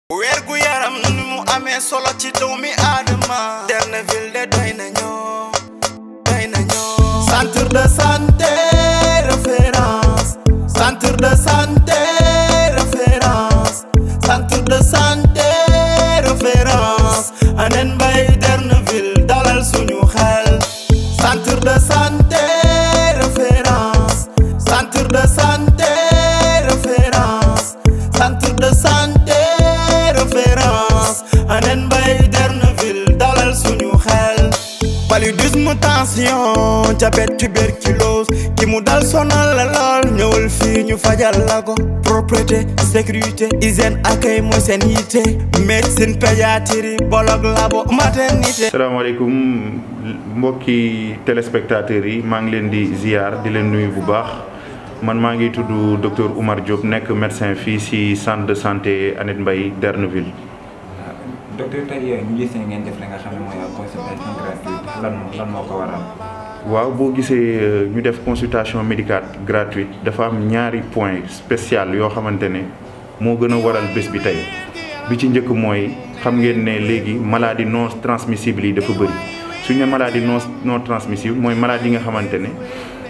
weer gu yaram ni mu amee solo ci doomi aadama Derneville de doy na ñoo doy na ñoo centre de santé référence centre de santé référence centre de santé référence anen mbay Derneville dalal suñu xel centre de santé référence centre de santé référence centre de santé référence anen mbay Derneville dalal suñu xel paludisme tension diabète tuberculose ki mu dal sonal la lool ñëwal fii ñu fajal la ko propreté sécurité hygiène accueil mooy seen yitte médecine pédiatrie bolog labo maternité salaamaaleykum mbokki téléspectateurs yi maa ngi leen di ziar di leen nuyu bu baax man maa ngi tudd docteur Oumar Diop nekk médecin fii ci centre de santé Annette Mbaye Derneville. docteur tey ñu gis ngeen def li nga xam ne mooy consultation gratuite lan lan moo ko waral. waaw boo gisee ñu def consultation médicale gratuite dafa am ñaari point spécial yoo xamante ne moo gën a waral bés bi tey bi ci njëkk mooy xam ngeen ne léegi maladie non transmissible yi dafa bëri suñu ne maladie non non transmissible mooy maladie yi nga xamante ne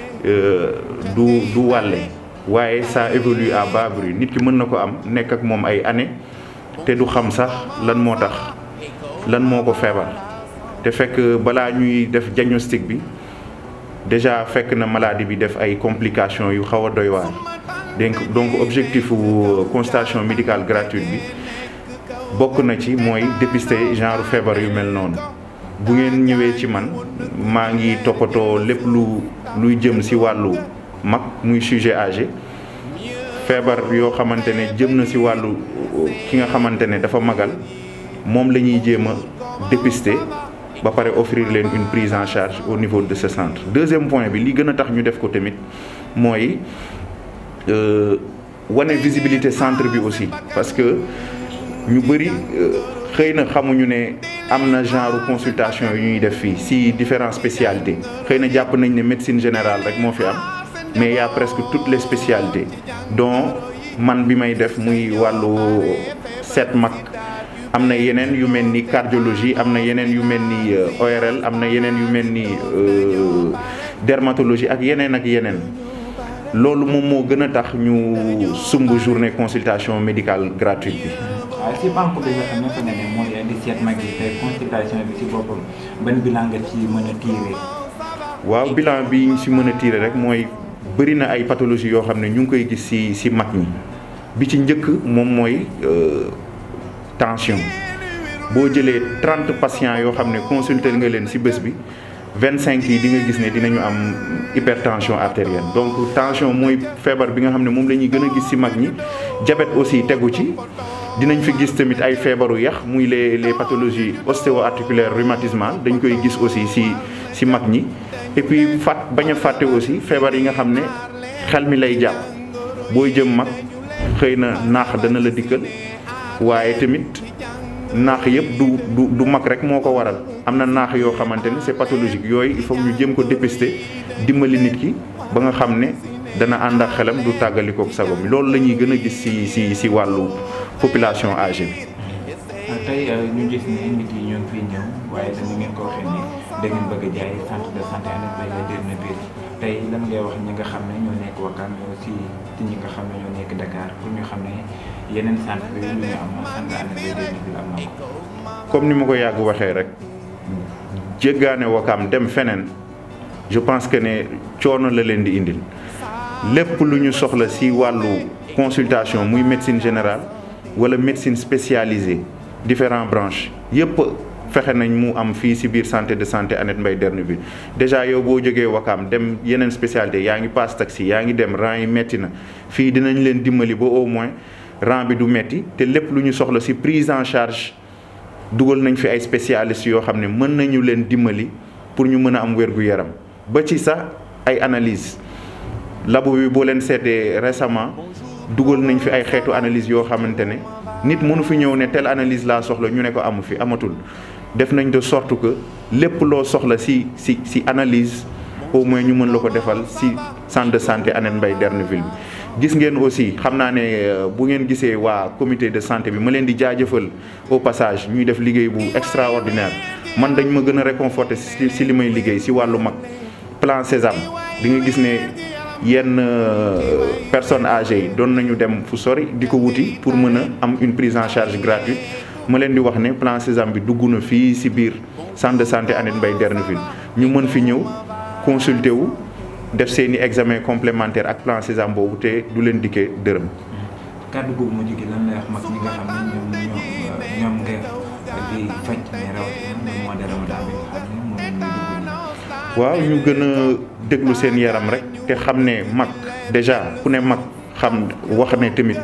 du du wàlle waaye ça évolue à bas bruit nit ki mën na ko am nekk ak moom ay années te du xam sax lan moo tax lan moo ko feebar te fekk balaa ñuy def diagnostic bi déjà fekk na maladie bi def ay complications yu xaw a doy waar donc donc objectif wu consultation médicale gratuite bi bokk na ci mooy dépister genre feebar yu mel noonu bu ngeen ñëwee ci man maa ngi toppatoo lépp lu luy jëm ci wàllu mag muy sujet âgé feebar yoo xamante ne jëm na ci wàllu ki nga xamante ne dafa magal moom la ñuy jéem a dépister ba pare offrir leen une prise en charge au niveau de ce centre deuxième point bi li gën a tax ñu def ko tamit mooy wane visibilité centre bi aussi parce que ñu bëri xëy na xamuñu ne am na genre consultation yu ñuy def fii si différentes spécialités xëy na jàpp nañ ne médecine générale rek moo fi am mais y a presque toutes les spécialités dont man bi may def muy wàllu seet mag am na yeneen yu mel ni cardiologie am na yeneen yu mel ni ORL am na yeneen yu mel ni dermatologie ak yeneen ak yeneen loolu moom moo gën a tax ñu sumb journée consultation médicale gratuite bi. waaw si banque bi nga xam ne fa nga ne mooy indi seet mag yi te consultation bi si boppam ban bilan nga ci mën a tiire. waaw bilan bi ñu si mën a tiire rek mooy bëri na ay pathologie yoo xam ne ñu ngi koy gis si si mag ñi bi ci njëkk moom mooy. tension boo jëlee trente patients yoo xam ne consulter nga leen ci bés bi vingt cinq yi di nga gis ne dinañu am hypertension artérielle donc tension mooy feebar bi nga xam ne moom la ñuy gën a gis ci mag ñi diabète aussi tegu ci dinañ fi gis tamit ay feebaru yax muy les les pathologies ostéo-articulaires rhumatismales dañ koy gis aussi ci ci mag ñi et puis fàtt bañ a fàtte aussi feebar yi nga xam ne xel mi lay jàpp booy jëm mag xëy na naax dana la dikkal waaye tamit naax yëpp du du du mag rek moo ko waral am na naax yoo xamante ne c'est pathologique yooyu il faut ñu jëm ko dépister dimbali nit ki ba nga xam ne dana ànd ak xelam du tàggalikook sago bi loolu la ñuy gën a gis ci ci ci wàllu population âgée bi. tey ñu gis ne nit yi ñoo ngi fiy ñëw waaye dañu ngeen ko waxee ni da ngeen bëgg a jaay centre de santé Annette Mbaye Derneville tey lan ngay wax ñi nga xam ne ñoo nekk Wakam mais aussi ci ñi nga xam ne ñoo nekk Dakar pour ñu xam ne yeneen centre yi ñu am centre Annette Mbaye Derneville am na ko. comme ni ma ko yàgg waxee rek jéggaane Wakam dem feneen je pense que ne coono la leen di indil lépp lu ñu soxla ci wàllu consultation muy médecine générale walla médecine spécialisée différentes branches yépp fexe nañ mu am fii ci biir santé de santé Annette Mbaye Derneville déjà yow boo jógee Wakam dem yeneen spécialité yaa ngi paas taxi yaa ngi dem rang yi metti na fii dinañ leen dimbali ba au moins rang bi du metti te lépp lu ñu soxla ci prise en charge dugal nañ fi ay spécialistes yoo xam ne mën nañu leen dimbali pour ñu mën a am wér-gu-yaram ba ci sax ay analyse labo bi boo leen seetee récemment dugal nañ fi ay xeetu analyse yoo xamante ne nit mënu fi ñëw ne telle analyse laa soxla ñu ne ko amu fi amatul def nañ de sorte que lépp loo soxla ci ci ci analyse au moins ñu mën la ko defal ci centre de santé Annette Mbaye Derneville bi gis ngeen aussi xam naa ne bu ngeen gisee waa comité de santé bi ma leen di jaajëfal au passage ñuy def liggéey bu extraordinaire man dañ ma gën a réconforter si si li may liggéey si wàllu mag plan Sésame di nga gis ne yenn personnes âgées yi doon nañu dem fu sori di ko wuti pour mën a am une prise en charge gratuite ma leen di wax ne plan Sésame bi dugg na fii si biir centre de santé Annette Mbaye Derneville ñu mën fi ñëw consulter wu def seen i examen complémentaire ak plan Sésame boobu te du leen dikkee dërëm. kàddu googu mu jógee lan lay wax mag ñi nga xam ne ñoom ñoom ñoom nga di faj mais rawatina mois de Ramadan bi nga xam ne moom la ñuy dugg waaw ñu gën a déglu seen yaram rek te xam ne mag déjà ku ne mag xam wax ne tamit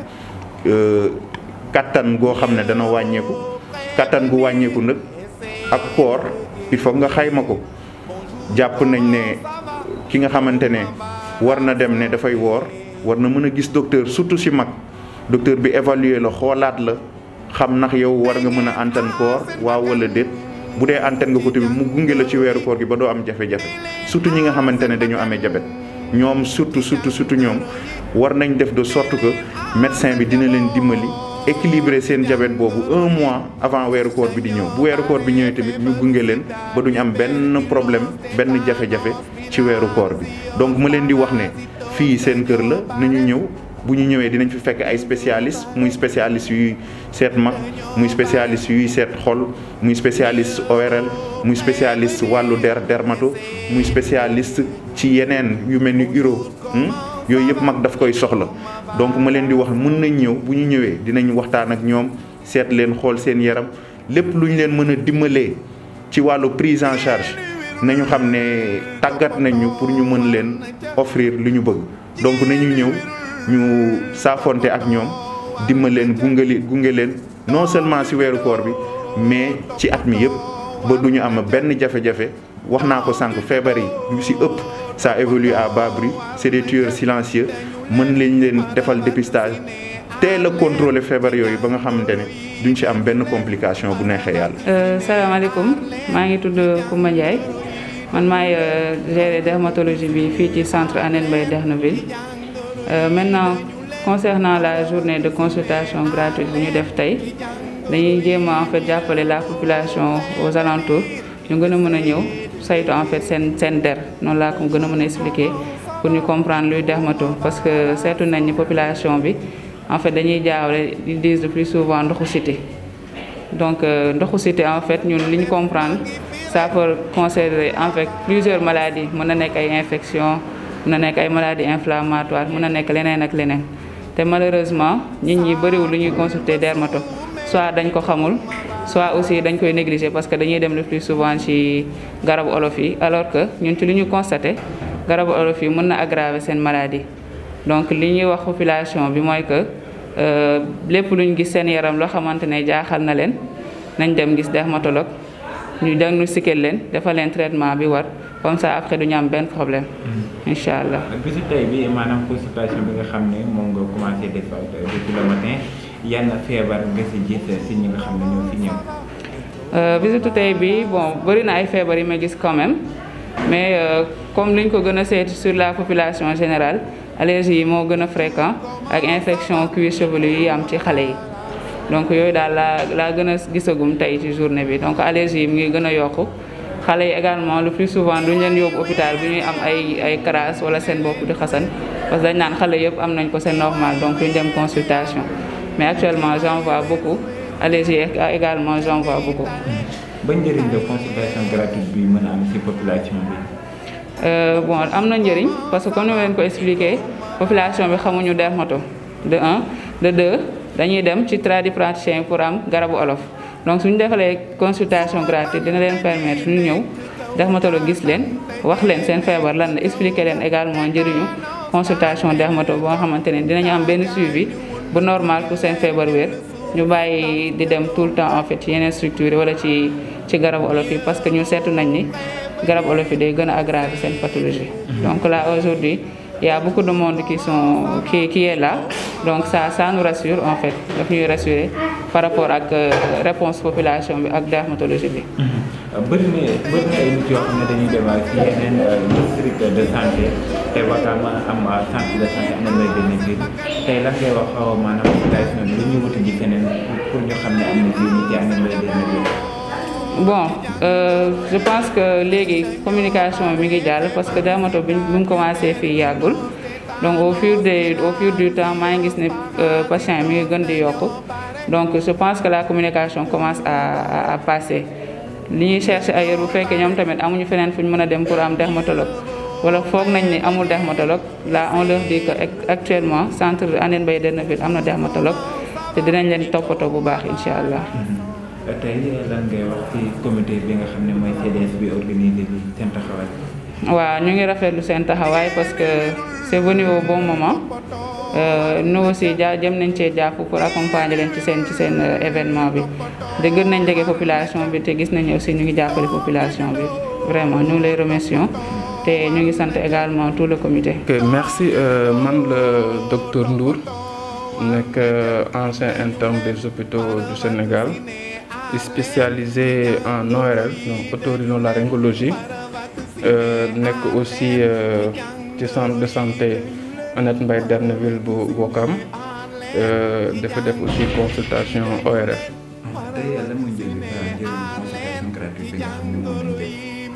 kattan goo xam ne dana wàññeeku kattan gu wàññeeku nag ak koor il faut nga xayma ko jàpp nañ ne ki nga xamante ne war na dem ne dafay woor war na mën a gis docteur surtout si mag docteur bi évaluer la xoolaat la xam ndax yow war nga mën a antan koor waaw wala déet bu dee antan nga ko tamit mu gunge la ci weeru koor gi ba doo am jafe-jafe surtout ñi nga xamante ne dañu amee jabet ñoom surtout surtout surtout ñoom war nañ def de sorte que médecin bi dina leen dimbali équilibrer seen jabet boobu un mois avant weeru koor bi di ñëw bu weeru koor bi ñëwee tamit ñu gunge leen ba duñ am benn problème benn jafe-jafe ci weeru koor bi donc ma leen di wax ne fii seen kër la nañu ñëw bu ñu ñëwee dinañ fi fekk ay spécialiste muy spécialiste yuy seet mag muy spécialiste yuy seet xol muy spécialiste ORL muy spécialiste wàllu der dermato muy spécialiste ci yeneen yu mel ni uro yooyu yëpp mag daf koy soxla donc ma leen di wax mën nañ ñëw bu ñu ñëwee dinañ waxtaan ak ñoom seet leen xool seen yaram lépp lu ñu leen mën a dimbalee ci wàllu prise en charge nañu xam ne tàggat nañ ñu pour ñu mën leen offrir lu ñu bëgg donc nañu ñëw ñu saafonte ak ñoom dimbal leen gunge gunge leen non seulement ci weeru koor bi mais ci at mi yëpp ba du ñu am benn jafe-jafe wax naa ko sànq feebar yi yu ci ëpp ça évolue à bas bruit c'est des tueurs silencieux mën lañ leen defal dépistage teel a contrôler feebar yooyu ba nga xamante ne duñ ci am benn complication bu neexee yàlla. salaamaaleykum maa ngi tudd Koumba Ndiaye man maay gérer dermatologie bi fii ci centre Annette Mbaye Derneville. Euh, maintenant concernant la journée de consultation gratuite bi ñu def tey dañuy jéem a en fait jàppale la population aux alentours ñu gën a mën a ñëw saytu en fait seen seen der noonu laa ko gën a mën a expliquer pour ñu comprendre luy dermato parce que seetu nañ ni population bi en fait dañuy jaawale ils disent le plus souvent ndoxu cité donc euh, ndoxu cité en fait ñun li ñu comprendre ça peut concerner en fait plusieurs maladies mën na nekk ay infections mën na nekk ay maladies inflammatoires mën na nekk leneen ak leneen te malheureusement nit ñi bëriwul lu ñuy consulter dermato soit dañ ko xamul soit aussi dañ koy négliger parce que dañuy dem le plus souvent ci garabu olof yi alors que ñun ci li ñu constaté garabu olof yi mën na aggraver seen maladie donc li ñuy wax population bi mooy que lépp lu ñu gis seen yaram loo xamante ne jaaxal na leen nañ dem gis dermatologue ñu diagnostiquer leen defal leen traitement bi war comme ça après du ñu am benn problème. incha allah. bisu tey bi maanaam consultation bi nga xam ne moom nga commencé def depuis le matin yan feebar nga si gis si ñi nga xam ne ñoo fi ñëw. bisu tey bi bon bëri na ay feebar yi ma gis quand même mais comme liñ ko gën a seeti sur la population générale allergie yi moo gën a fréquent ak infection cuir chevelu yi am ci xale yi. donc yooyu daal laa laa gën a gisagum tey ci journée bi donc allergie yi mu ngi gën a yokku xale yi également le plus souvent duñ leen yóbbu hôpital bu ñuy am ay ay crasse wala seen bopp di xasan parce que dañ naan xale yëpp am nañ ko c'est normal donc duñ dem consultation mais actuellement j'en vois beaucoup allergie également j'en vois beaucoup. ban njëriñ la consultation gratuite bi mën a am ci population bi. bon am na njëriñ parce que comme ni ma leen ko expliqué population bi xamuñu dermato de un de deux. dañuy dem ci tradipraticien pour am garabu olof donc suñu defalee consultation gratuite dina leen permettre ñu ñëw dermatologue gis leen wax leen seen feebar lan la expliquer leen également njëriñu consultation dermato boo nga xamante ne dinañu am benn suivi bu normal pour seen feebar wér ñu bàyyi di dem tout le temps en fait ci yeneen structure wala ci ci garabu olof yi parce que ñu seetu nañ ni garabu olof yi day gën a aggraver seen pathologie donc là aujourd'hui il y a beaucoup de monde qui sont qui qui est là donc ça ça nous rassure en fait daf ñuy rassurer par rapport ak réponse population bi ak dermatologie bi. bëri na bëri na ay nit yoo xam ne dañuy dem ci yeneen district de santé te Wakaam am centre de santé Hann Mbaye Derne biir tey lan ngay wax maanaam population bi lu ñuy wuti ji feneen pour ñu xam ne am na fii nii ci Hann Mbaye Derne biir. bon euh, je pense que léegi communication mi ngi jàll parce que dermato bi bi mu commencé fii yàggul donc au fur de au fur du temps maa ngi gis ne patient yi mi ngi gën di yokku donc je pense que la communication commence à à, à passer li ñuy chercher ailleurs bu fekkee ñoom tamit amuñu feneen fu ñu mën a dem pour am dermatologue wala foog nañ ni amul dermatologue là on leur dit que actuellement centre Hann Mbaye Derneville am na dermatologue te dinañ leen toppatoo bu baax incha allah. tey lan ngay wax ci comité bi nga xam ne mooy CDS bi organisé bi seen taxawaay. waaw ñu ngi rafetlu seen taxawaay parce que c'est venu au bon moment nous aussi jaa jëm nañ cee jàpp pour accompagner leen ci seen ci seen événement bi de gën nañ jege population bi te gis nañ aussi ñu ngi jàppale population bi vraiment ñu ngi lay remercions te ñu ngi sant également tout le comité. ok merci man le docteur Ndour nekk ancien interne des hôpitaux du Sénégal. spécialisé en ORL donc otorhinolaryngologie euh, nekk aussi ci centre de santé Hann Mbaye Derneville bu Ouakam dafa def aussi consultation ORL. tey lan mooy njëriñ consultation gratuite bi nga xam ne moom lañ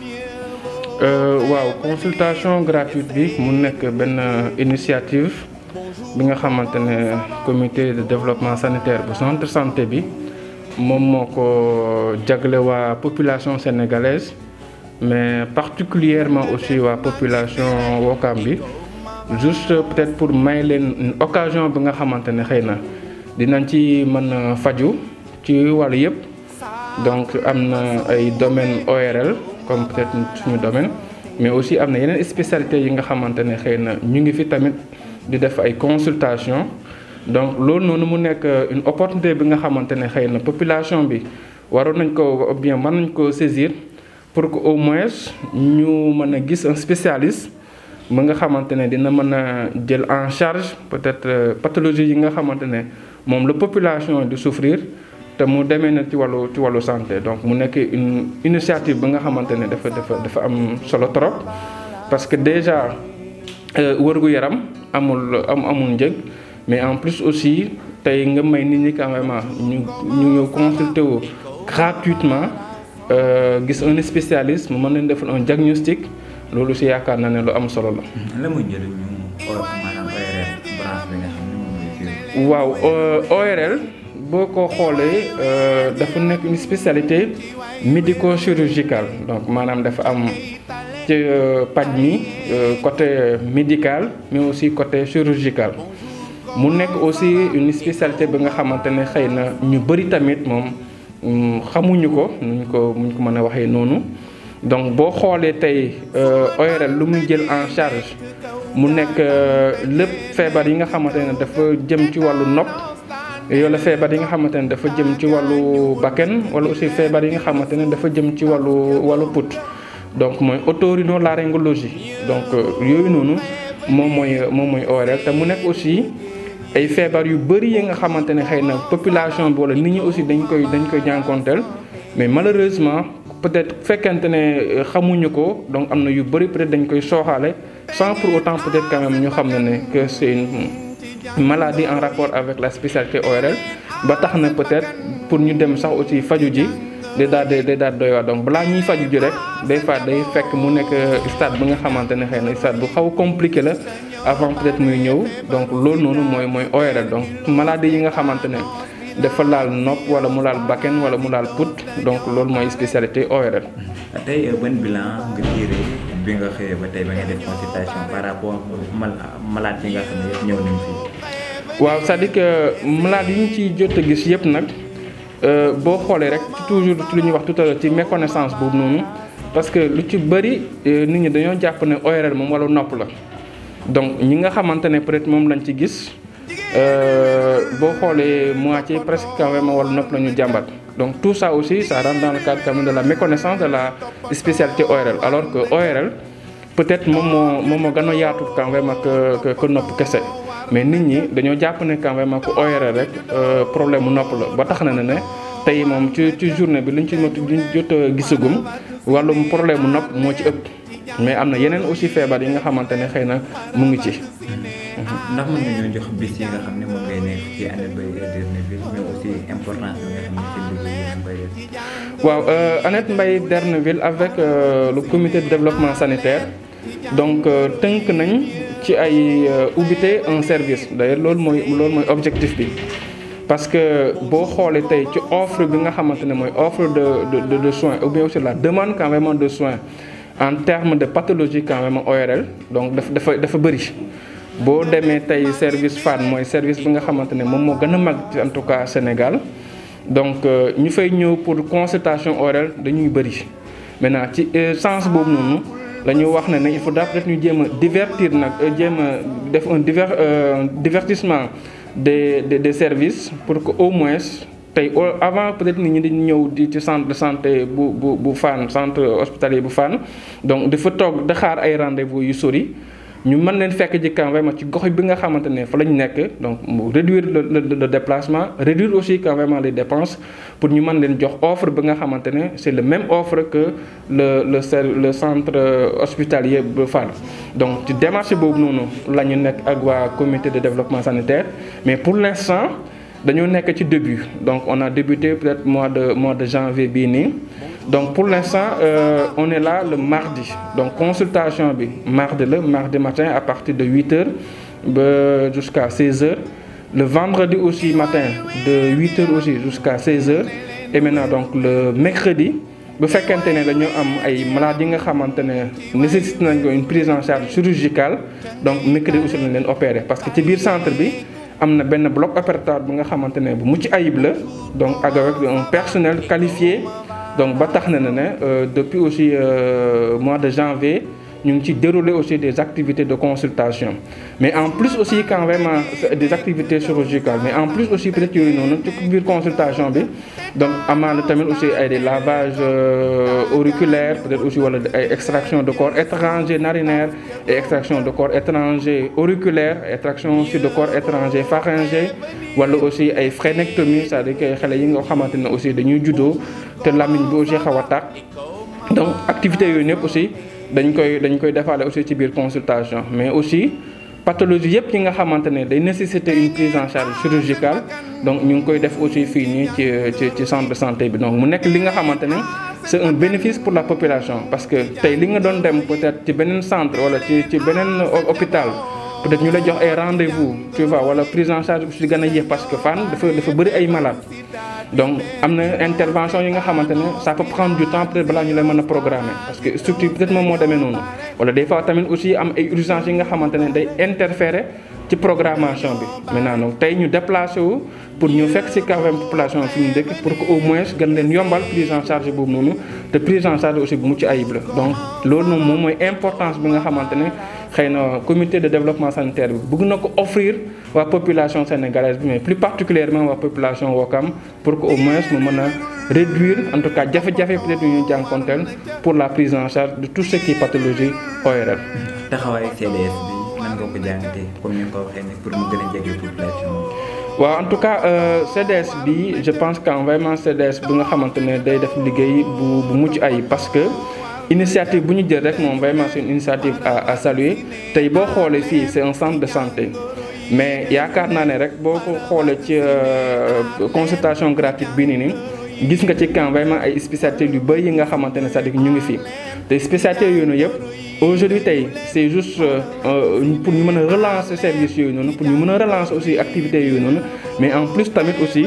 waaw consultation gratuite bi mu nekk benn initiative bi nga xamante ne comité de développement sanitaire bu centre santé bi. moom moo ko jagle waa population sénégalaise mais particulièrement aussi waa population Ouakam bi juste peut-être pour may leen occasion bi nga xamante ne xëy na dinañ ci mën a faju ci wàllu yëpp donc am na ay domaine ORL comme peut-être suñu domaine mais aussi am na yeneen spécialités yi nga xamante ne xëy na ñu ngi fi tamit di def ay consultation donc loolu noonu mu nekk une opportunité bi nga xamante ne xëy na population bi waroon nañ ko bien mën nañ ko saisir pour que au moins ñu mën a gis un spécialiste mu nga xamante ne dina mën a jël en charge peut-être pathologie yi nga xamante ne moom la population di souffrir te mu demee na ci wàllu ci wàllu santé donc mu nekk une initiative bi nga xamante ne dafa dafa dafa am solo trop parce que déjà wërgu yaram amul am amul njëg mais en plus aussi tey nga may nit ñi quand même ñu ñu ñëw consulter wu gratuitement gis un spécialiste mu mën leen defal un diagnostic loolu si yaakaar naa ne lu am solo la. lan mooy njëriñu maanaam ORL branche bi nga xam ne moom mooy waaw ORL boo ko xoolee dafa nekk une spécialité médico-chirurgicale donc maanaam dafa am ci paj mi côté médical mais aussi côté chirurgical. mu nekk aussi une spécialité bi nga xamante ne xëy na ñu bëri tamit moom xamuñu ko nuñ ko muñ ko mën a waxee noonu donc boo xoolee tey ORL lu muy jël en charge mu nekk lépp feebar yi nga xamante ne dafa jëm ci wàllu nopp wala feebar yi nga xamante ne dafa jëm ci wàllu bakken wala aussi feebar yi nga xamante ne dafa jëm ci wàllu wàllu put donc mooy otorhinolaryngologie donc yooyu noonu moom mooy moom mooy ORL te mu nekk aussi ay feebar yu bëri yi nga xamante ne xëy na population bi wala nit ñi aussi dañ koy dañ koy jànkonteel mais malheureusement peut-être fekkente ne xamuñu ko donc am na yu bëri peut-être dañ koy sooxaale sans pour autant peut-être quand même ñu xam ne ne que c'est une maladie en rapport avec la spécialité ORL ba tax na peut-être pour ñu dem sax aussi faju ji day daal day daal doy waar donc balaa ñuy faju ji rek des fois day fekk mu nekk stade bi nga xamante ne xëy na stade bu xaw compliqué la avant peut-être muy ñëw donc loolu noonu mooy mooy ORL donc maladie yi nga xamante ne dafa laal nopp wala mu laal bakken wala mu laal put donc loolu mooy spécialité ORL. tey ban bilan nga tiré bi nga xëyee ba tey ba nga def consultation par rapport mal malade yi nga xam ne yëpp ñëw nañ fii. waaw c'est-à-dire que malade yi ñu ci jot a gis yëpp nag boo xoolee rek toujours ci lu ñuy wax tout à l'heure ci méconnaissance boobu noonu parce que lu ci bëri nit ñi dañoo jàpp ne ORL moom wala nopp la donc ñi nga xamante ne peut-être moom lañ ci gis boo xoolee moitié presque quand même wala nopp la ñu jàmbat donc tout ça aussi ça rentre dans le cadre quand même de la méconnaissance de la spécialité ORL alors que ORL peut-être moom moo moom moo gën a yaatu quand même que que nopp kese mais nit ñi dañoo jàpp ne quand même que ORL rek problème mu nopp la ba tax na ne ne tey moom ci ci journée bi luñ ci mot luñ jot a gisagum wàllum problème mu nopp moo ci ëpp mais am na yeneen aussi feebar yi nga xamante ne xëy na mu ngi ci. ndax mën nga ñoo jox bis yi nga xam ne moom ngay nekk ci Annette Mbaye Derneville mais aussi importance bi nga xam ne ci liggéey yi Mbaye waaw Annette Mbaye Derneville avec euh, le comité de développement sanitaire donc tënk nañ ci ay ubbite un service d'ailleurs loolu mooy loolu mooy objectif bi parce que boo xoolee tey ci offre bi nga xamante ne mooy offre de de de soins ou bien aussi la demande quand même de soins en termes de pathologie quand même ORL donc dafa dafa dafa bëri. boo demee tey service FAN mooy service bi nga xamante ne moom moo gën a mag ci en tout cas Sénégal donc ñu fay ñëw pour consultation orale dañuy bëri maintenant ci sens boobu noonu la ñu wax ne ne il faudra peut-être ñu jéem a divertir nag jéem a def un diver divertissement des des des services pour que au moins tey avant peut-être nit ñi di ñëw di ci centre de santé bu bu bu FAN centre hospitalier bu FAN donc dafa toog di xaar ay rendez-vous yu sori. ñu mën leen fekk ji quand même ci gox bi nga xamante ne fa la ñu nekk donc mu réduire le le déplacement réduire aussi quand même les dépenses pour ñu mën leen jox offre bi nga xamante ne c'est le même offre que le le le centre hospitalier bu Fann donc ci démarche boobu noonu la ñu nekk ak waa comité de développement sanitaire mais pour l'instant dañoo nekk ci début donc on a débuté peut-être mois de mois de janvier bii nii donc pour l'instant euh, on est là le mardi donc consultation bi mardi la mardi matin à partir de 8 heures ba jusqu'à 16 heures le vendredi aussi matin de 8 heures aussi jusqu'à 16 heures et maintenant donc le mercredi bu fekkente ne dañoo am ay malades yi nga xamante ne nécessite nañ ko une prise en charge chirurgicale donc mercredi aussi lañ leen opérer parce que ci biir centre bi am na benn bloc opératoire bu nga xamante ne bu mucc ayib la donc ak avec un personnel qualifié donc ba tax na ne ne depuis aussi euh, mois de janvier ñu ngi ci dérouler aussi des activités de consultation mais en plus aussi quand vraiment des activités chirurgicales mais en plus aussi peut-être yooyu noonu ci biir consultation bi donc amaana tamit aussi ay des lavages euh, auriculaires peut-être aussi wala ay extraction de corps étranger narinaire et extraction de corps étranger auriculaire extraction aussi de corps étranger pharyngé wala aussi ay frénectomie c'est-à-dire que xale yi nga xamante ne aussi dañuy juddoo te lamiñ bi aussi xaw a tàq donc activités yooyu ñëpp aussi dañ koy dañ koy defaale aussi ci biir consultation mais aussi pathologie yëpp yi nga xamante ne day nécessiter une prise en charge chirurgicale donc ñu ngi koy def aussi fii nii ci ci ci centre de santé bi donc mu nekk li nga xamante ne c'est un bénéfice pour la population parce que tey li nga doon dem peut-être ci beneen centre wala ci ci beneen hôpital peut-être ñu la jox ay rendez-vous tu vois wala prise en charge aussi gën a yéex parce que Fann dafa dafa bëri ay malades donc am na intervention yi nga xamante ne ça peut prendre du temps peut-être balaa ñu lay mën a programmer parce que structure peut-être moom moo demee noonu wala des fois tamit aussi am ay urgences yi nga xamante ne day interférer ci programmation bi maintenant donc tey ñu déplacé wu pour ñu fekk ci quand même population fi ñu dëkk pour que au moins gën leen yombal prise en charge boobu noonu te prise en charge aussi bu mucc ayib la donc loolu noonu moom mooy importance bi nga xamante ne xëy na comité de développement sanitaire bi bëgg na ko offrir waa population sénégalaise bi mais plus particulièrement waa population Ouakam pour que au moins mu mën a réduire en tout cas jafe-jafe peut-être yu ñu jànkonteel pour la prise en charge de tout ce qui est pathologie ORL. taxawaayu CDS bi nan nga ko jàngatee comme ni nga ko waxee ne pour mu gën a jege population waaw en tout cas euh, CDS bi je pense que vraiment CDS bi nga xamante ne day def liggéey bu bu mucc ayib parce que initiative bu ñu jël rek moom vraiment c'est une initiative à à saluer tey boo xoolee fii c'est un centre de santé mais yaakaar naa ne rek boo ko xoolee ci consultation gratuite bii nii nii gis nga ci camp vraiment ay spécialités yu bëri yi nga xamante ne c'est-à-dire ñu ngi fi te spécialités yooyu noonu yëpp aujourd'hui tey c'est juste pour ñu mën a relancer service yooyu noonu pour ñu mën a relancer aussi activités yooyu noonu mais en plus tamit aussi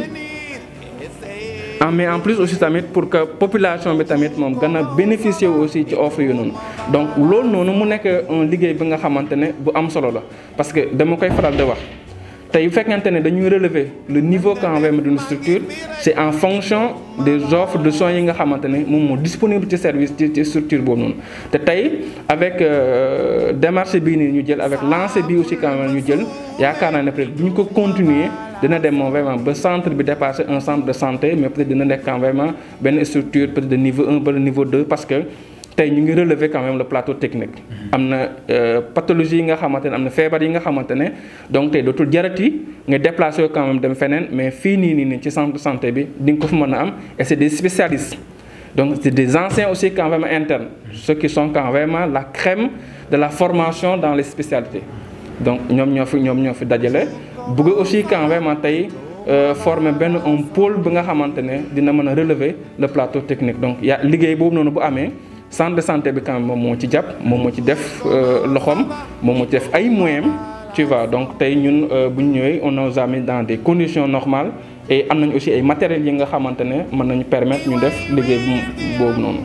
mais en plus aussi tamit pour que population bi tamit moom gën a bénéficier aussi ci offre yu noonu donc loolu noonu mu nekk un liggéey bi nga xamante ne bu am solo la parce que dama koy faral di wax tey bu fekkente ne dañuy relever le niveau quand même d'une structure c'est en fonction des offres de soins yi nga xamante ne moom moo disponible ci service ci ci structure boobu noonu te tey avec démarche bii nii ñu jël avec lancé bi aussi quand même ñu jël yaakaar naa ne peut-être bu ñu ko continuer dina dem moom vraiment ba centre bi dépasser un centre de santé mais peut-être dina nekk quand vraiment benn structure peut-être de niveau 1 ba niveau 2 parce que tey ñu ngi relever quand même le plateau technique. am na pathologie yi nga xamante ne am na feebar yi nga xamante ne donc tey dootul jarati nga déplacé quand même dem feneen mais fii nii nii nii ci centre de santé bi di nga ko fi mën a am et c'est des spécialistes. donc c'est des anciens aussi quand même internes ceux qui sont quand même la crème de la formation dans les spécialités donc ñoom ñoo fi ñoom ñoo fi dajale bëgg aussi quand même tey former benn un pôle bi nga xamante ne dina mën a relever le plateau technique donc ya liggéey boobu noonu bu amee centre de santé bi quand même moom moo ci jàpp moom moo ci def loxoom moom moo ci def ay moyens tu vois donc tey ñun bu ñu ñëwee on nous a mis dans des conditions normales et am nañu aussi ay matériels yi nga xamante ne mën nañu permettre ñu def liggéey boobu noonu.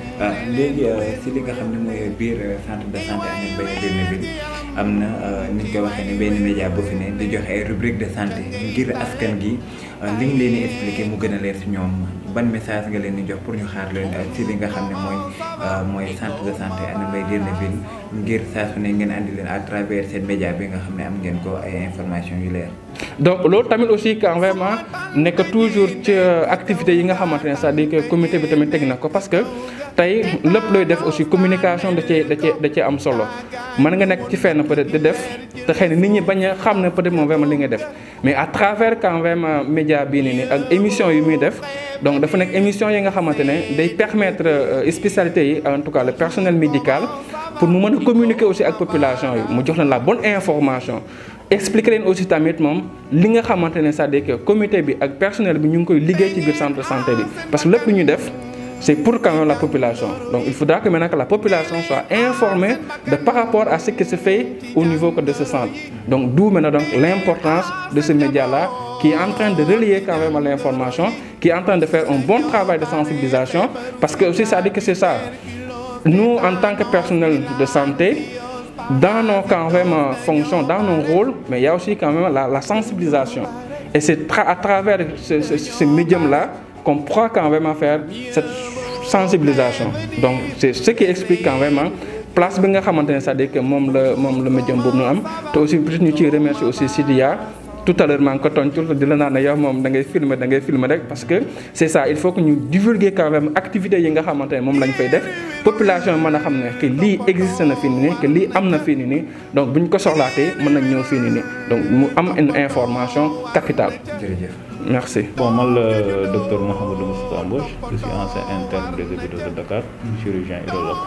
léegi si li nga xam ne mooy biir centre de santé Agnam Mbaye Derneville am na ni ñu koy waxee ne benn média bu fi ne di joxe ay rubrique de santé ngir askan gi li nga leen di expliquer mu gën a leer si ñoom ban message nga leen di jox pour ñu xaar leen si li nga xam ne mooy mooy centre de santé Agnam Mbaye Derneville ngir saa su ne ngeen andi leen à travers seen média bi nga xam ne am ngeen ko ay information yu leer. donc loolu tamit aussi quand vraiment nekk toujours ci activités yi nga xamante ne c'est-à-dire que comité bi tamit teg na ko parce que tey lépp looy def aussi communication da cee da cee da cee am solo mën nga nekk ci fenn peut-être di def te xëy na nit ñi bañ a xam ne peut-être moom vraiment li nga def mais à travers quand même média bii nii nii ak émission yi muy def donc dafa nekk émission yi nga xamante ne day permettre spécialités yi en tout cas le personnel médical pour mu mën a communiquer aussi ak population yi mu jox leen la bonne information expliquer leen aussi tamit moom li nga xamante ne c'est-à-dire que comité bi ak personnel bi ñu ngi koy liggéey ci biir centre de santé bi parce que lépp lu ñu def c'est pour quand même la population donc il faudra que maintenant que la population soit informée de par rapport à ce qui se fait au niveau de ce centre donc d'où maintenant donc l'importance de ce média-là qui est en train de relier quand même l'information qui est en train de faire un bon travail de sensibilisation parce que aussi ça dit que c'est ça nous en tant que personnel de santé dans nos quand même fonctions, dans nos rôles, mais il y a aussi quand même la, la sensibilisation. Et c'est tra à travers ce, ce, ce médium-là qu'on pourra quand même faire cette sensibilisation. Donc c'est ce qui explique quand même place bi nga xamante ne c'est-à-dire que moom la moom la médium boobu ñu am te aussi peut-être ñu ciy remercier aussi Sidia tout à l'heure maa ngi ko toncul di la naan ne yow moom da ngay filmer da ngay filmer rek parce que c'est ça il faut que ñu divulguer quand même activités yi nga xamante ne moom lañ fay def population mën a xam ne que lii existe na fii nii que lii am na fii nii nii donc bu ñu ko soxlaatee mën nañ ñëw fii nii nii donc mu am une information capitale. jërëjëf. merci. bon man la docteur Mouhamadou Moustapha Mbodj je suis ancien interne des hôpitaux de Dakar chirurgien urologue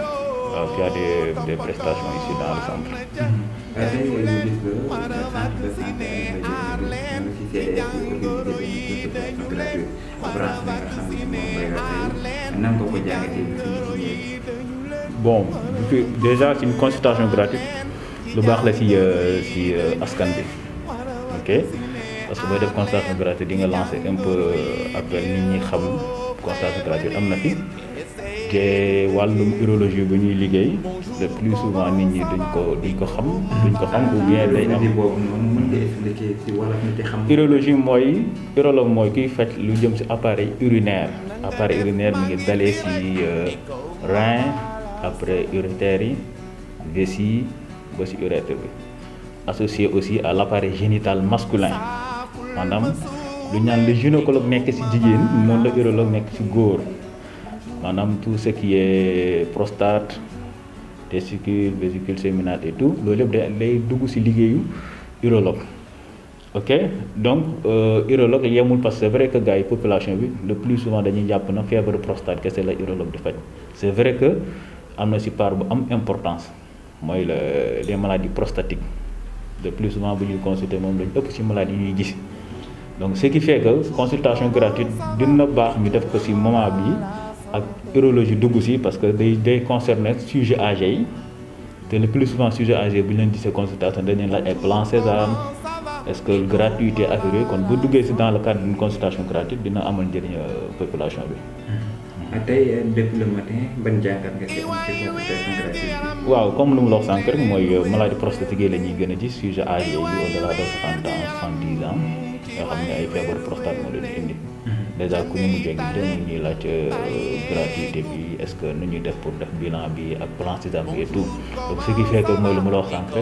waaw qui a des des prestations ici dans le centre. tey ñu gis que centre de santé Agnam Mbaye Derneville ñoo ngi ci CDS di organiser benn consultation gratuite branche bi nga xam ne moom mooy tey nan nga ko jàngatee bi fi ñu ci ñëwee. bon fi déjà c'est une consultation gratuite lu baax la ci ci askan bi ok parce que booy def consultation gratuite di nga lancer un peu appel nit ñi xam consultation gratuite am na fi te wàllum urologie bu ñuy liggéey le plus souvent nit ñi duñ ko duñ ko xam duñ ko xam ou bien day am boobu noonu mën nga expliquer ci wolof nit yi xam. urologie mooy urologue mooy kuy faj lu jëm ci appareil urinaire appareil urinaire mi ngi dalee ci rein après urétère yi vessie ba ci urètre bi associé aussi à l'appareil génital masculin maanaam lu ñaan le gynécologue nekk ci jigéen noonu la urologue nekk ci góor maanaam tout ce qui est prostate testicule vésicule séminale et tout loolu yëpp day day dugg ci liggéeyu urologue ok donc urologue yemul parce que c'est vrai que gars yi population bi le plus souvent dañuy jàpp na feebaru prostate kese la urologue di faj c'est vrai que am na ci part bu am importance mooy la les maladies prostatiques de plus souvent bu ñuy consulter moom lañu ëpp ci maladies yi ñuy gis donc ce qui fait que consultation gratuite dina baax ñu def ko ci moment bi ak urologie dugg ci parce que day day concerner sujet âgé yi te le plus souvent sujet âgé bu ñu leen gisee consultation dañ leen laaj ay plan Sésame est-ce que gratuité affaire yooyu kon bu duggee ci dans le cadre d'une consultation gratuite dina amal njëriñ population bi. tey depuis le matin ban jàngat nga ci am ci consultation gratuite bi. waaw comme lu mu la wax sànq rek mooy maladie prostatique yi la ñuy gën a gis sujet âgé yi au-delà de soixante ans soixante-dix ans yoo xam ne ay feebaru prostate moo leen indi. déjà ku ñu mujjee gis ñu ñuy laaj gratuité bi est-ce que nu ñuy def pour def bilan bi ak plan Sésame bi et tout donc ce qui fait que mooy lu mu la wax sànq rek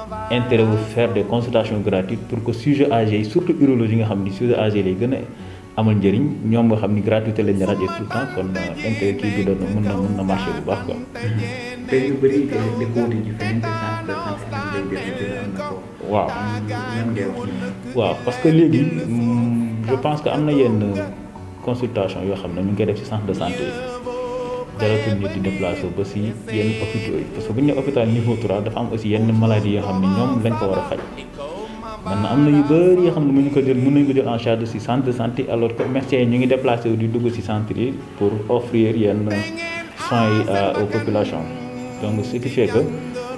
intérêt wu faire des consultations gratuites pour que sujet âgé yi surtout urologie nga xam ni sujet âgé lay gën a amal njëriñ ñoom nga xam ni gratuité lañ rajo tout le temps kon intérêt kii bi doon mën na mën na marché bu baax quoi. te yu bëri di ko wuti ci feneen te centre de santé Hann Mbaye am na ko. waaw lan ngay wax ñoom. waaw parce que léegi je pense que am na yenn consultation yoo xam ne ñu ngi koy def ci centre de santé yi jaratul nit di déplacé ba si yenn hôpitaux yi parce que bu ñu nee hôpital niveau 3 dafa am aussi yenn maladie yoo xam ne ñoom lañ ko war a faj maintenant am na yu bëri yoo xam ne mënuñu ko jël mën nañu ko jël en charge si centre de santé alors que médecins yi ñu ngi déplacé wu di dugg si centre yi pour offrir yenn soins yi aux populations donc ce qui fait que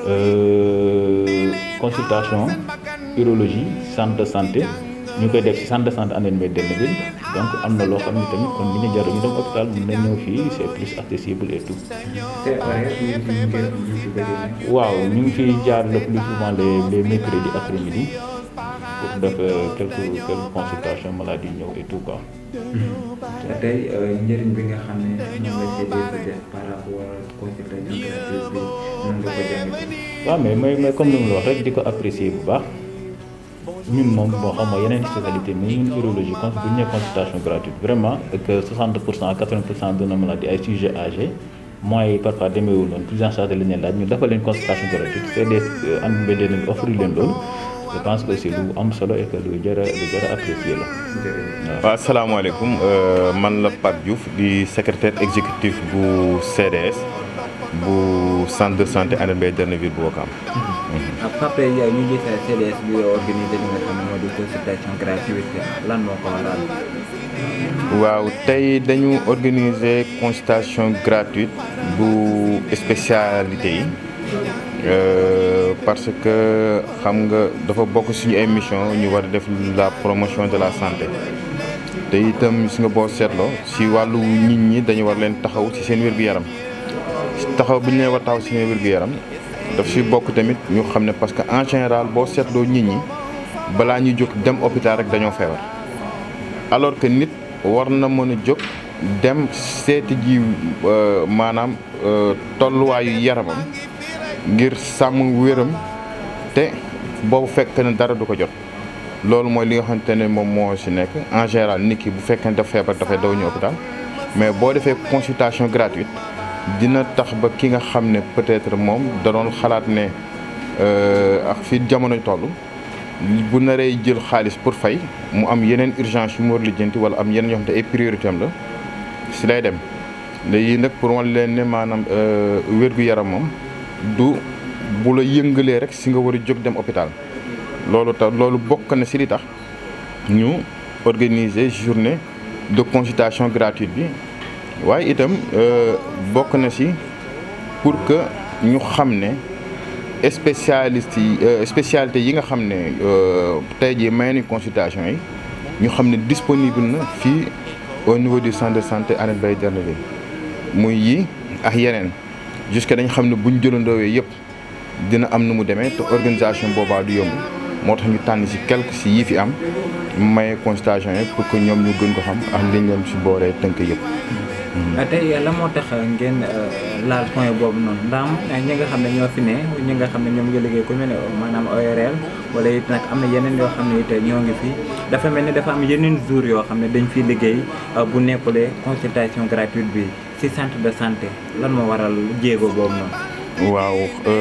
consultation urologie centre de santé ñu koy def ci centre de santé Hann Mbaye Derneville donc am na loo xam ne tamit kon bi ñu jaru ñu dem hôpital mën na ñëw fii c'est plus accessible et tout. te horaire yi ñu ngi koy ñu ci bëri waaw ñu ngi fiy jaar le plus souvent les les mercredis après-midi pour def quelques quelques consultations maladie ñëw et tout quoi. te tey njëriñ bi nga xam ne moom la CDS def par rapport ak consultation gratuite bi nan nga ko jàngatee. waaw mais mais mais comme ni mu la wax rek di ko apprécier bu baax ñun moom boo xam nga yeneen spécialité mais ñun urologie kon bu ñu nee consultation gratuite vraiment que 60 pour cent 80 pour cent de nos maladies ay sujets âgés moyens yi parfois demeewul noonu prise en charge la ñuy laaj ñu defal leen consultation gratuite CDS Hann Mbaye Derneville offrir leen loolu je pense que c'est lu am solo et que lu jar a lu jar a apprécier la. waaw asalaamaaleykum man la Pape Diouf di secrétaire exécutif bu CDS bu centre de santé Hann Mbaye Derneville bu Ouakam. Pape ñu gis CDS bi organisé li nga xam ne moo di consultation gratuite lan moo ko waral. waaw tey dañu organiser consultation gratuite bu spécialité yi. parce que xam nga dafa bokk suñu ay mission ñu war a def la promotion de la santé te itam gis nga boo seetloo si wàllu nit ñi dañu war leen taxaw ci seen wér-gu-yaram taxaw bi ñu leen war taxaw ci seen wér-gu-yaram daf si bokk tamit ñu xam ne parce que en général boo seetloo nit ñi balaa ñuy jóg dem hôpital rek dañoo feebar alors que nit war na mën a jóg dem seeti ji maanaam tolluwaayu yaramam ngir sàmm wéram te boobu fekk na dara du ko jot loolu mooy li nga xamante ne moom moo si nekk en général nit ki bu fekkee ne dafa feebar dafay daw ñu hôpital mais boo defee consultation gratuite dina tax ba ki nga xam ne peut-être moom da doon xalaat ne ak fi jamono toll bu naree jël xaalis pour fay mu am yeneen urgence yu mu war lijjanti wala am yeneen yoo xam ne ay priorité am la si lay dem léegi nag pour wan leen ne maanaam wér-gu-yaram moom du bu la yëngalee rek si nga war a jóg dem hôpital loolu tax loolu bokk na si li tax ñu organiser journée de consultation gratuite bi waaye itam bokk na si pour que ñu xam ne spécialiste yi spécialité yi nga xam ne tey jii may nañ consultation yi ñu xam ne disponible na fii au niveau du centre de santé Hann Mbaye Derneville muy yi ak yeneen jusque dañ xam ne bu ñu jëlandoowee yëpp dina am nu mu demee te organisation boobaa du yomb moo tax ñu tànn si quelque si yi fi am maye consultation yi pour que ñoom ñu gën ko xam ak liñ leen si booree tënk yëpp. tey la moo tax ngeen laal point boobu noonu ndax ñi nga xam ne ñoo fi ne ñi nga xam ne ñoom ngi liggéey ku mel ne maanaam ORL wala it nag am na yeneen yoo xam ne it ñoo ngi fi dafa mel ni dafa am yeneen jours yoo xam ne dañ fiy liggéey bu nekkulee consultation gratuite bi ci centre de santé lan moo waral jéego boobu noonu. waaw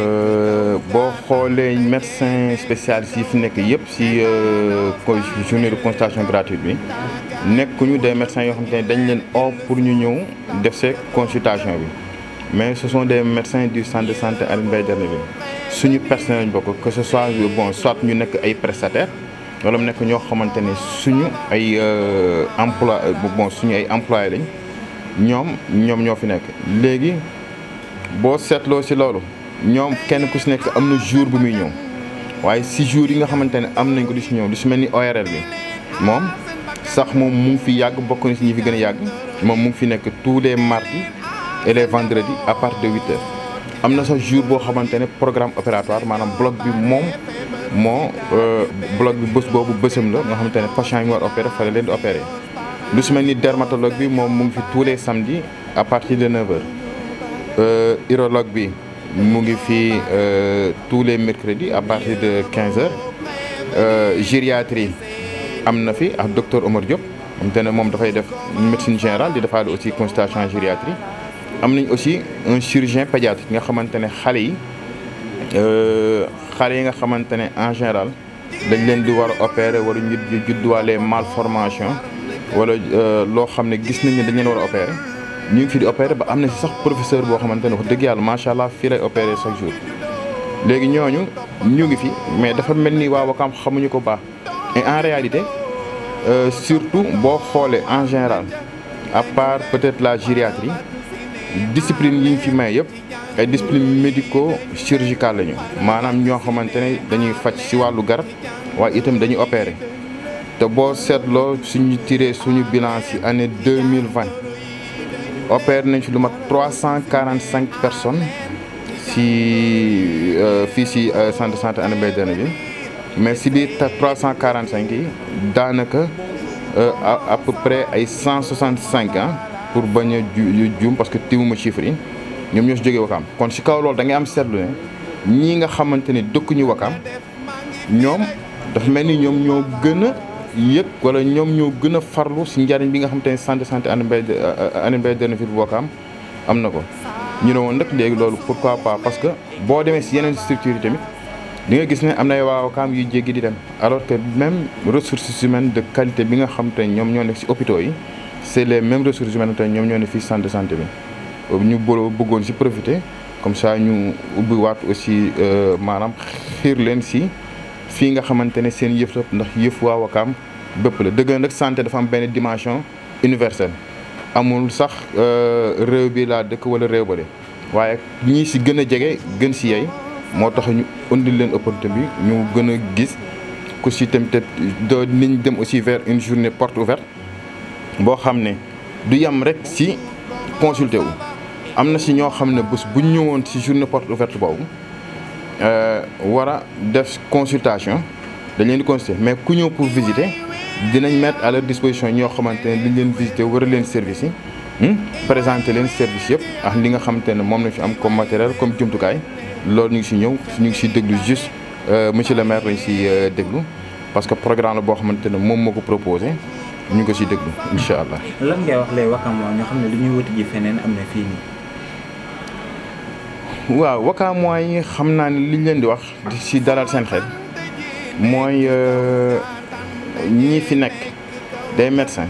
boo xoolee médecin spécialiste yi fi nekk yëpp si journée de consultation gratuite bi nekkuñu des médecins yoo xam te ne dañ leen oo pour ñu ñëw def see consultation bi mais ce sont des médecins du centre de santé Hann Mbaye Derneville suñu personnel lañ bokk que ce soit bon soit ñu nekk ay prestataires wala mu nekk ñoo xamante ne suñu ay emploi bon suñu ay employés lañ ñoom ñoom ñoo fi nekk léegi. boo seetloo si loolu ñoom kenn ku si nekk am na jour bu muy ñëw waaye si jour yi nga xamante ne am nañ ko di si ñëw lu si mel ni ORL bi moom sax moom mu ngi fi yàgg bokk na si ñi fi gën a yàgg moom mu ngi fi nekk tous les mardis et les vendredis à partir de huit heures. am na sax jour boo xamante ne programme opératoire maanaam bloc bi moom moo bloc bi bés boobu bésam la nga xamante ne patient yi mu war opéré fa la leen di opéré lu si mel ni dermatologue bi moom mu ngi fi tous les samedis à partir de neuf heures. urologue bi mu ngi fii tous les mercredis à partir de quinze heures gériatrie am na fi ak docteur Omar Diop xam te ne moom dafay def médecine générale di defaale aussi consultation en gériatrie am nañ aussi un chirurgien pédiatre nga xamante ne xale yi xale yi nga xamante ne en général dañ leen di war a opérer wala ñu judduwaale malformation wala loo xam ne gis nañ ne dañ leen war a opérer ñu ngi fi di opérer ba am na si sax professeur boo xamante ne wax dëgg yàlla macha allah fii lay opérer chaque jour. léegi ñooñu ñu ngi fi mais dafa mel ni waa Wakaam xamuñu ko baax et en réalité surtout boo xoolee en général à part peut-être la gériatrie discipline yi ñu fi may yëpp ay discipline médico chirurgicale lañu maanaam ñoo xamante ne dañuy faj ci wàllu garab waaye itam dañuy opérer te boo seetloo suñu tiré suñu bilan ci année deux mille vingt opéré nañ ci lu mat trois cent quarante cinq personnes. si fii si centre de santé Hann Mbaye bi mais si biir trois cent quarante cinq yi daanaka à peu près ay cent soixante cinq ans pour bañ a ju juum parce que tiwuma chiffres yi ñoom ñoo si jógee Wakaam kon si kaw loolu da ngay am seetlu ne ñii nga xamante ni dëkkuñu Wakaam ñoom dafa mel ni ñoom ñoo gën a yëg wala ñoom ñoo gën a farlu si njariñ bi nga xamante ne centre de santé Hann Mbaye Hann Mbaye fii bu Wakaam am na ko. ñu ne woon nag léegi loolu pourquoi pas parce que boo demee si yeneen structures yi tamit di nga gis ne am na ay waa Wakaam yuy jéggi di dem alors que même ressources humaines de qualité bi nga xam te ñoom ñoo nekk si hôpitaux yi c'est les mêmes ressources humaines te ñoom ñoo ne fii centre de santé bi ñu bëggoon si profiter comme ça ñu ubbi waat aussi maanaam xiir leen si fii nga xamante ne seen yëf la ndax yëf waa Wakaam bépp la dëgg nag santé dafa am benn dimension universelle amul sax réew bi laa dëkk wala réew ba de waaye ñii si gën a jege gën si yey moo tax ñu indil leen opportunité bi ñu gën a gis ku si tamit do niñ dem aussi vers une journée porte ouverte boo xam ne du yem rek si consulter wu am na si ñoo xam ne bés bu ñëwoon si journée porte ouverte boobu war a def consultation dañ leen di consulter mais ku ñëw pour visiter dinañ mettre à leur disposition ñoo xamante ne dañ leen visiter war a leen service yi présenter leen service yëpp ak li nga xamante ne moom lañ fi am comme matériel comme jumtukaay loolu ñu ngi si ñëw ñu ngi si déglu juste monsieur le maire lañ si déglu parce que programme la boo xamante ne moom moo ko proposé ñu ngi ko si déglu incha allah. lan ngay wax lay Wakaam ñoo xam ne lu ñuy wuti ji feneen am na fii nii. waaw Wakaam yi xam naa ne liñ leen di wax di si dalal seen xel mooy. ñii fi nekk des médecins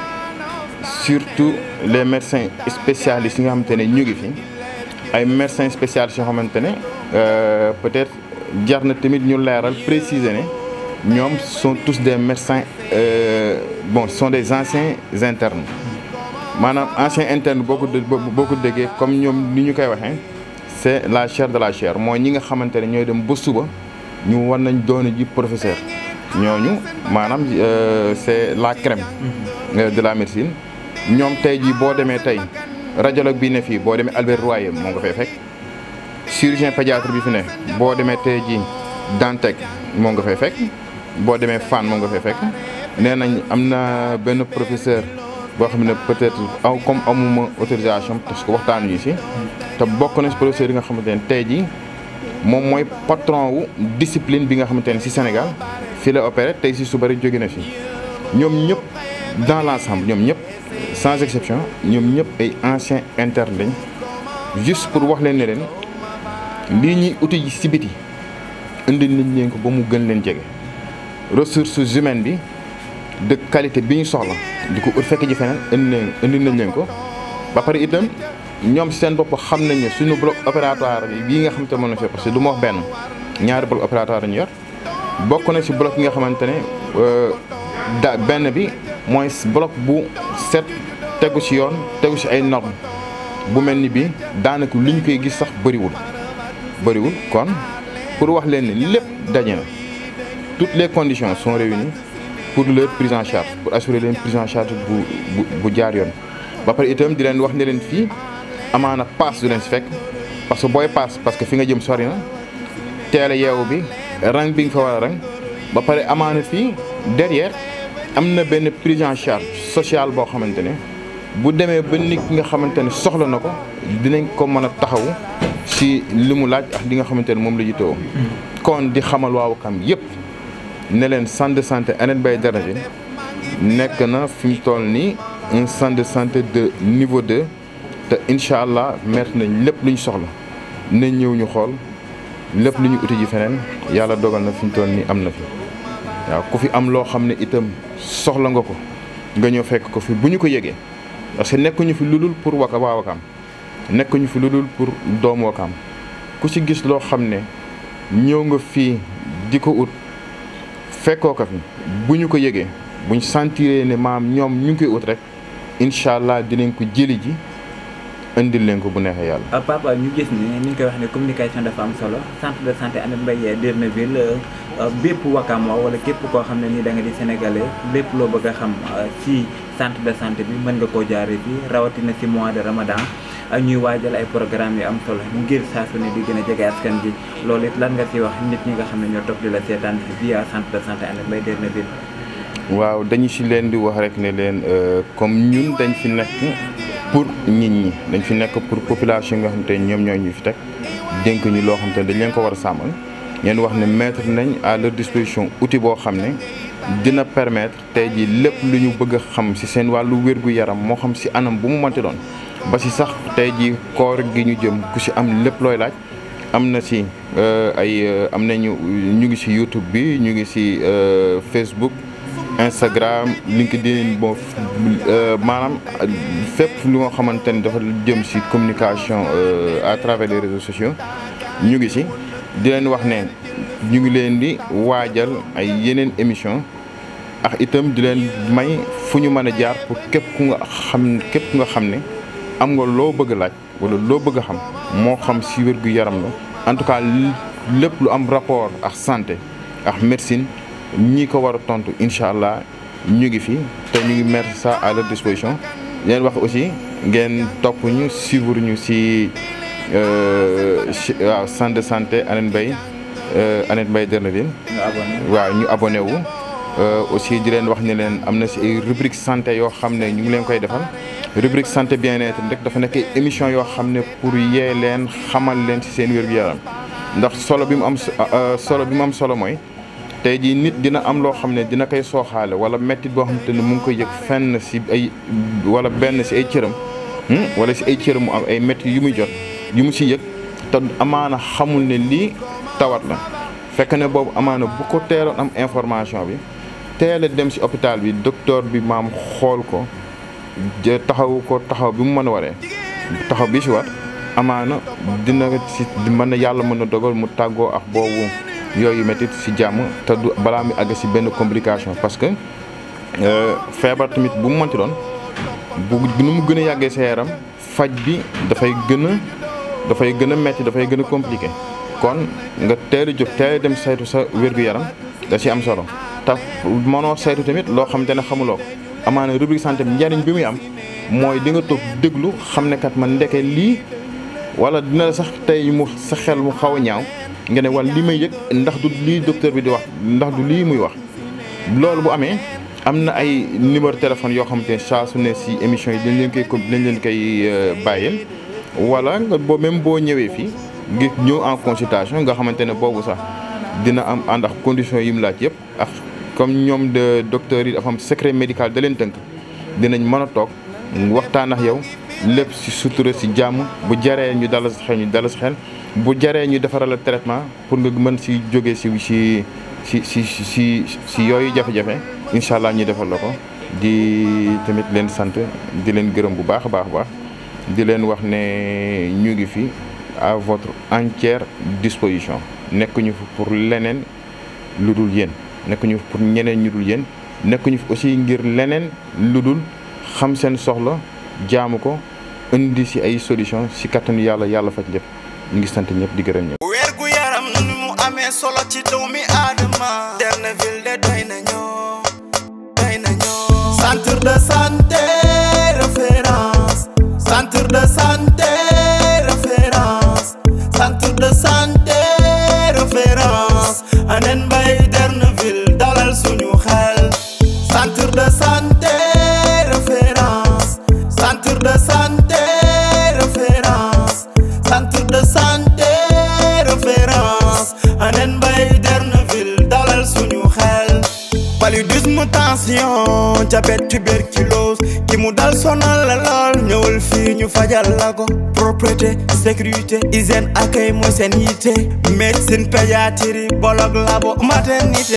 surtout les médecins spécialistes yi nga xamante ne ñu ngi fi ay médecins spécialistes yoo xamante ne peut-être jar na tamit ñu leeral préciser ne ñoom sont tous des médecins bon sont des anciens internes maanaam ancien interne boo ko boo ko déggee comme ñoom ni ñu koy waxee c'est la chair de la chair mooy ñi nga xamante ne ñooy dem ba suba ñu war nañ doon ji professeur ñooñu maanaam c'est la crème de la médecine ñoom tey jii boo demee tey radiologue bi ne fii boo demee Albert Royer moo nga fay fekk chirurgien pédiatre bi fi ne boo demee tey jii Dantec moo nga fay fekk boo demee Fann moo nga fay fekk nee nañ am na benn professeur boo xam ne peut-être aw comme amuma autorisation parce que waxtaanuñu si te bokk na si professeur yi nga xamante ne tey jii moom mooy patron wu discipline bi nga xamante ne si Sénégal fii la opéré tey si suba rek jóge na fi ñoom ñëpp dans l'ensemble ñoom ñëpp sans exception ñoom ñëpp ay anciens internes lañ juste pour wax leen ne leen lii ñuy uti ji si biti indi nañ leen ko ba mu gën leen jege ressources humaines bi de qualité bi ñu soxla di ko ut fekk ji feneen indi leen indi nañ leen ko ba pare itam ñoom seen bopp xam nañ ne suñu bloc opératoire bii nga xamante ne moom la fi parce que du ma wax benn ñaari bloc opératoire ñu yor bokk na ci bloc yi nga xamante ne da benn bi mooy bloc bu set tegu ci yoon tegu ci ay normes bu mel ni bi daanaka li ñu koy gis sax bëriwul bëriwul kon pour wax leen ne lépp daje na toutes les conditions sont réunies pour leur prise en charge pour assurer leen prise en charge bu bu bu jaar yoon ba pare itam di leen wax ne leen fii amaana paas du leen si fekk parce que booy paas parce que fi nga jëm sori na teel a yeewu bi rang bi nga fa war a rang ba pare amaana fii derrière am na benn prise en charge sociale boo xamante ne bu demee ba nit ki nga xamante ne soxla na ko dinañ ko mën a taxawu si li mu laaj ak li nga xamante ne moom la jitoo kon di xamal waa Wakaam yëpp ne leen centre de santé Hann Mbaye Darajil nekk na fi mu toll nii un centre de santé de niveau 2 te incha allah mettre nañ lépp lu ñu soxla nañ ñëw ñu xool lépp lu ñu uti ji feneen yàlla dogal na fi mu toll nii am na fi waaw ku fi am loo xam ne itam soxla nga ko nga ñëw fekk ko fi bu ñu ko yëgee parce que nekkuñu fi lu dul pour waka waa Wakaam nekkuñu fi lu dul pour doomu Wakaam ku ci gis loo xam ne ñëw nga fii di ko ut fekkoo ko fi bu ñu ko yëgee buñ sentiree ne maam ñoom ñu ngi koy ut rek incha allah dinañ ko jëli ji indil leen ko bu neexee yàlla. papa ñu gis ni ni ñu koy wax ne communication dafa am solo centre de santé Hann Mbaye Derneville bépp Wakam wala képp koo xam ne nii da nga di sénégalais lépp loo bëgg a xam ci centre de santé bi mën nga koo jaaree fii rawatina ci mois de ramadan ak ñuy waajal ay programme yu am solo ngir saa su ne di gën a jege askan ji loolu it lan nga ci wax nit ñi nga xam ne ñoo topp di la seetaan via centre de santé Hann Mbaye Derneville. waaw dañu ci leen di wax rek ne leen comme ñun dañ fi nekk pour nit ñi dañ fi nekk pour population nga xam te ñoom ñoo ñu fi teg dénk ñu loo xam te dañ leen ko war a sàmmal ñeen wax ne mettre nañ à leur disposition outil boo xam ne dina permettre tey ji lépp lu ñu bëgg a xam ci seen wàllu wér-gu-yaram moo xam ci anam bu mu mënti doon ba ci sax tey ji koor gi ñu jëm ku ci am lépp looy laaj am na ci ay am nañu ñu ngi ci YouTube bi ñu ngi ci Facebook Instagram LinkedIn bon maanaam fépp lu nga xamante ni dafa jëm ci communication à travers les réseaux sociaux ñu ngi ci di leen wax ne ñu ngi leen di waajal ay yeneen émission ak itam di leen may fu ñu mën a jaar pour képp ku nga xam képp ku nga xam ne am nga loo bëgg a laaj walla loo bëgg a xam moo xam ci wér-gu-yaram la en tout cas lépp lu am rapport ak santé ak médecine ñi ko war a tontu incha allah ñu ngi fi te ñu ngi mettre ça à leur disposition leen wax aussi ngeen topp ñu suivre ñu ci waaw centre de santé Hann Mbaye Hann Mbaye Derneville waaw ñu abonné wu aussi di leen wax ne leen am na ci ay rubrique santé yoo xam ne ñu ngi leen koy defal rubrique santé bien-être rek dafa nekk émission yoo xam ne pour yee leen xamal leen ci seen wér-gu-yaram ndax solo bi mu am solo bi mu am solo mooy tey jii nit dina am loo xam ne dina koy sooxaale wala mettit boo xam te ne mu ngi koy yëg fenn ci ay wala benn ci ay cëram wala ci ay cëram mu am ay métti yu muy jot yu mu ci yëg te amaana xamul ne lii tawat la fekk ne boobu amaana bu ko teeloon am information bi teel a dem ci hôpital bi docteur bi maam xool ko taxawu ko taxaw bi mu mën a waree taxaw bi ci war amaana dina ci mën na yàlla mën na dogal mu tàggoo ak boobu yooyu métit ci jàmm te du balaa mi àgg ci benn complication parce que feebar tamit bu mu mënti doon bu nu mu gën a yàggee sa yaram faj bi dafay gën a dafay gën a metti dafay gën a compliqué kon nga teel a jóg teel a dem saytu sa wér-gu-yaram da ci am solo te mënoo saytu tamit loo xamante ne xamuloo ko amaana rubrique santé bi njariñ bi muy am mooy di nga toog déglu xam ne kat man ndeke lii wala dina la sax tey mu sa xel mu xaw a ñaaw nga ne wala li may yëg ndax du lii docteur bi di wax ndax du lii muy wax loolu bu amee am na ay numéro téléphone yoo xamante ne saa su ne si émission yi dañ leen koy dañ leen koy bàyyil wala nga boo même boo ñëwee fii ngir ñëw en consultation nga xamante ne boobu sax dina am ànd ak conditions yi mu laaj yëpp ak comme ñoom de docteurs yi dafa am secret médical da leen tënk dinañ mën a toog waxtaan ak yow lépp si sutura si jàmm bu jaree ñu dala si xel ñu dala si xel bu jaree ñu defaral la traitement pour nga mën si jógee si si si si si si yooyu jafe-jafe incha allah ñu defal la ko di tamit leen sant di leen gërëm bu baax a baax a baax di leen wax ne ñu ngi fi à votre entière disposition nekkuñu fi pour leneen lu dul yéen nekkuñu fi pour ñeneen ñu dul yéen nekkuñu fi aussi ngir leneen lu dul xam seen soxla jaamu ko indi si ay solution si kattanu yàlla yàlla faj lépp ñu ngi sant ñëpp di gërëm ñëpp. wér gu yaram nu mu amee solo ci doomi aadama Derneville de doy na ñoo doy na ñoo centre de santé référence centre de santé référence centre de santé référence Hann Mbaye Derneville dalal suñu xel centre de santé référence centre de santé référence centre de santé référence Hann Mbaye Derneville dalal suñu xel paludisme paludisme tension diabète tuberculose ki mu dal sonal la lool ñëwal fii ñu fajal la ko propreté sécurité hygiène accueil mooy seen yitte médecine pédiatrie bolog labo maternité